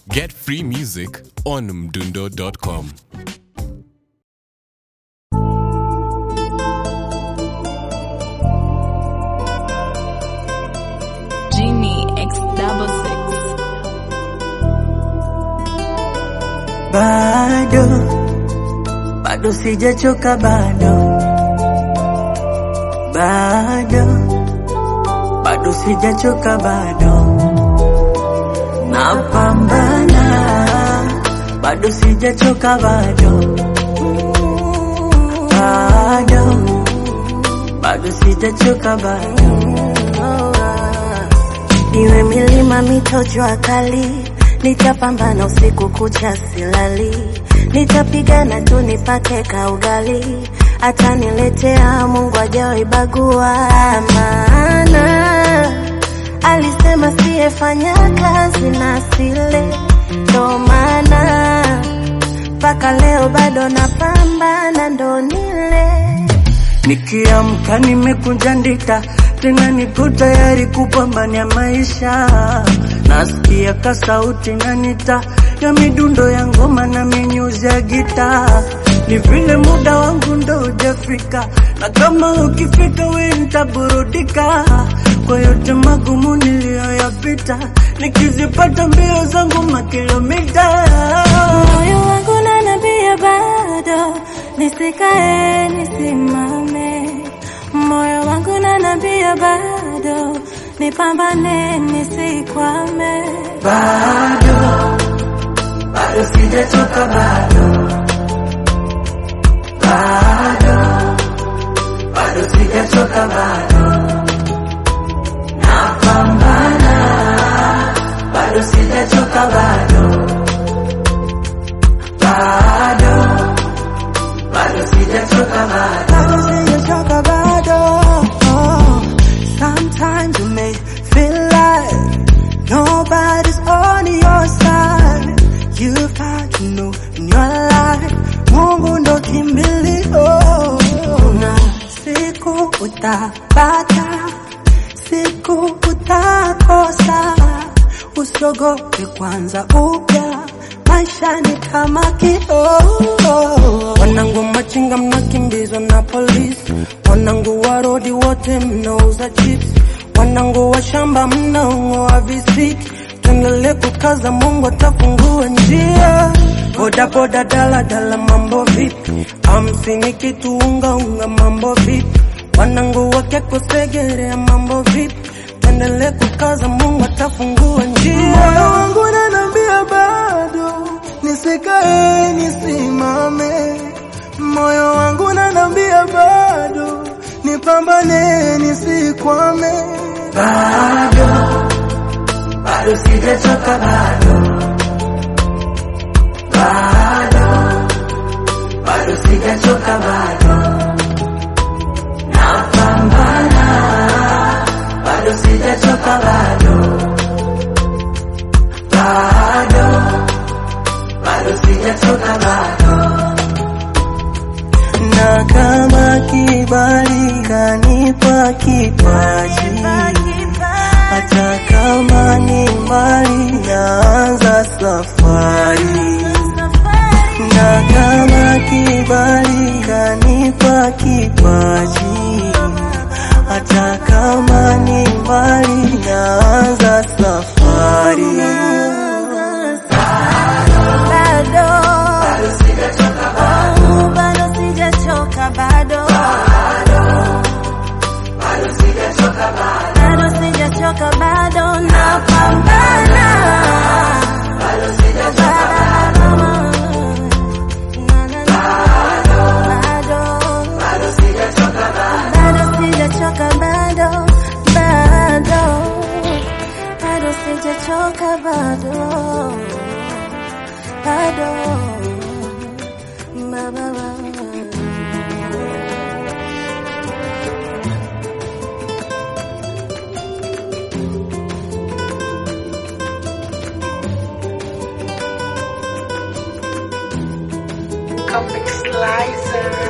Get free music on mdundo.com. Genie X double six. bado bado sijachoka bado bado bado sijachoka bado napambana bado sijachoka bado bado bado sijachoka bado Iwe milima, mito, jua kali, nitapambana usiku kucha silali, nitapigana tu nipate kaugali, ataniletea Mungu ajawahi bagua, maana alisema siyefanya kazi na sile, ndo maana mpaka leo bado napambana, ndo nile Nikiamka nimekunja ndita, tena nipo tayari kupambania maisha. Nasikia ka sauti nanita ya midundo ya ngoma na minyuzi ya gita, ni vile muda wangu ndo hujafika, na kama ukifika we nitaburudika kwa yote magumu niliyoyapita, nikizipata mbio zangu makilomita moyo wangu nanambia bado nisikae nisimame, moyo wangu nanambia bado nipambane nisikwame. bado bado sijachoka bado bado bado sijachoka bado napambana bado sijachoka bado bado bado sijachoka bado bado sijachoka bado. Oh, sometimes you may feel like nobody's on your side. You've got to know in your life, Mungu ndo kimbilio. Na siku utapata, siku utakosa. Usiogope kwanza upya, maisha ni kama kioo. Wanangu machinga mnakimbizwa na polisi, wanangu wa rodi wote mnauza chips, wanangu wa shamba mnaong'oa visiki. Tuendelee kukaza, Mungu atafungua njia. Boda boda, dala dala, mambo vipi? Hamsini kitu unga unga, mambo vipi? Wanangu wake kusegerea, mambo vipi? Tuendelee kukaza, Mungu atafungua njia. Moyo wangu unaniambia bado nisikae nisimame, moyo wangu unaniambia bado nipambane nisikwame. bado bado sijachoka bado bado bado sijachoka bado napambana bado sijachoka bado bado bado sijachoka bado na kama kibali kanipa kipaji, hata kama ni mbali, naanza safari. Na kama kibali kanipa kipaji, hata kama ni mbali, naanza safari. bado Oh, bado sijachoka bado bado sijachoka bado napambana bado bado sijachoka bado bado bado sijachoka bado bado ba, ba, ba. Comic Slicer.